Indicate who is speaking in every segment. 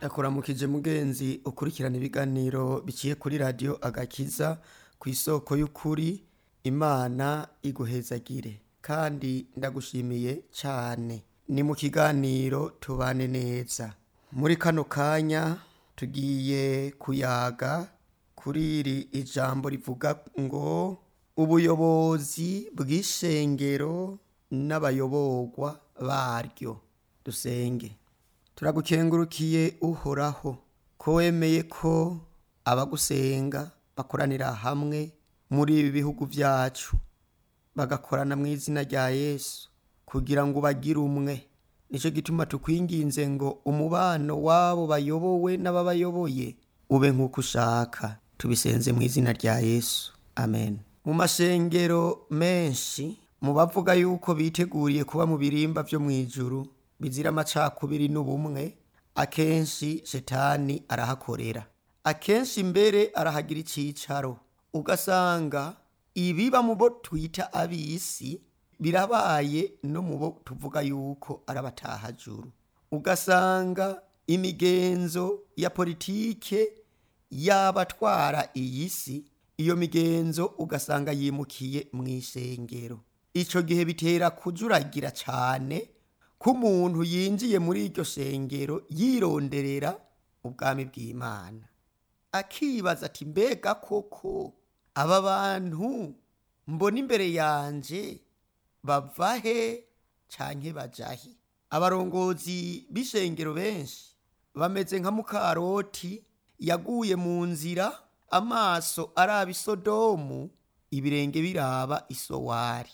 Speaker 1: yakuramukije mugenzi ukurikirana ibiganiro biciye kuri radiyo agakiza ku isoko y'ukuri imana iguhezagire kandi ndagushimiye cyane ni mu kiganiro tubane neza muri kano kanya tugiye kuyaga kuri iri ijambo rivuga ngo ubuyobozi bw'ishengero n'abayoborwa baryo dusenge turagukengurukiye uhoraho ko wemeye ko abagusenga bakoranira hamwe muri ibi bihugu byacu bagakorana mu izina rya yesu kugira ngo bagire umwe nicyo gituma tukwinginze ngo umubano w'abo bayobowe n'ababayoboye ube nk'uko ushaka tubisenze mu izina rya yesu amen mu mashengero menshi mu bavuga yuko biteguriye kuba mu birimba byo mu ijuru bizira amacakubiri n'ubumwe akenshi shetani arahakorera akenshi mbere arahagira icyicaro ugasanga ibiba mu bo twita ab'isi birabaye no mu bo tuvuga yuko ari abatahajuru ugasanga imigenzo ya politike y'abatwara iyi si iyo migenzo ugasanga yimukiye mu ishengero icyo gihe bitera kujuragira cyane ko umuntu yinjiye muri iryo shengero yironderera ubwami bw'imana akibaza ati mbega koko aba bantu mbona imbere yanjye bava he cyane bajahe abarongozi b'ishengero benshi bameze nka mukaroti yaguye mu nzira amaso araba isodomu ibirenge biraba isowari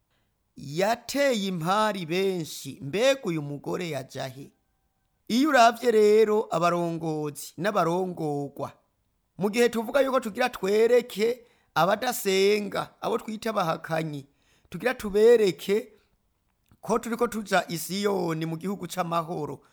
Speaker 1: yateye impari benshi mbega uyu mugore yajahe iyo urabye rero abarongozi n'abarongorwa mu gihe tuvuga yuko tugira twereke abadasenga abo twita abahakanyi tugira tubereke ko turi ko tuja isiyoni mu gihugu c'amahoro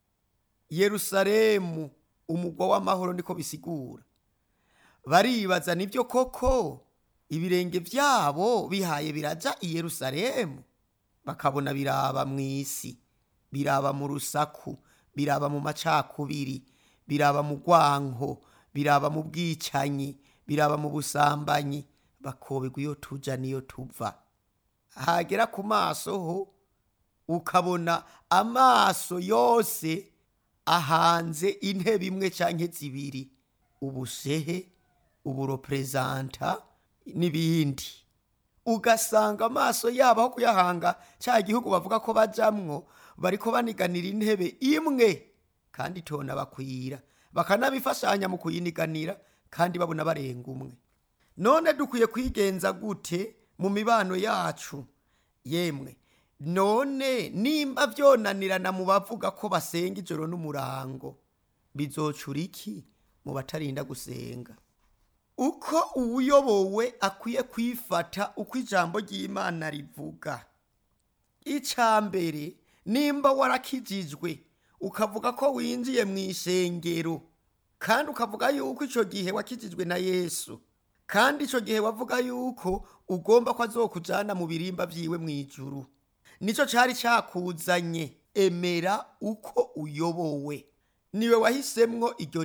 Speaker 1: yerusalemu umugwa w'amahoro niko bisigura baribaza nibyo koko ibirenge byabo bihaye biraja i yerusalemu bakabona biraba mu isi biraba mu rusaku biraba mu macakubiri biraba mu rwanko biraba mu bwicanyi biraba mu busambanyi bakoberwa iyo tuja n'iyo tuva hagera ku maso ho ukabona amaso yose ahanze intebe imwe canke zibiri ubushehe uburoperezanta n'ibindi ugasanga amaso yabo aho kuyahanga cya gihugu bavuga ko bajamwo bariko baniganira intebe imwe kandi tona bakwira bakanabifashanya mu kuyiniganira kandi babona barenga umwe none dukwiye kwigenza gute mu mibano yacu yemwe none nimba vyonanirana mu bavuga ko basenga ijoro n'umurango bizocura iki mu batarinda gusenga uko uwuyobowe akwiye kwifata uko ijambo ry'imana rivuga icya mbere nimba warakijijwe ukavuga ko winjiye mu ishengero kandi ukavuga yuko icyo gihe wakijijwe na yesu kandi icyo gihe wavuga yuko ugomba ko azokujyana mu birimba byiwe mu ijuru nicyo cyari cyakuzanye emera uko uyobowe niwe wahisemwo iryo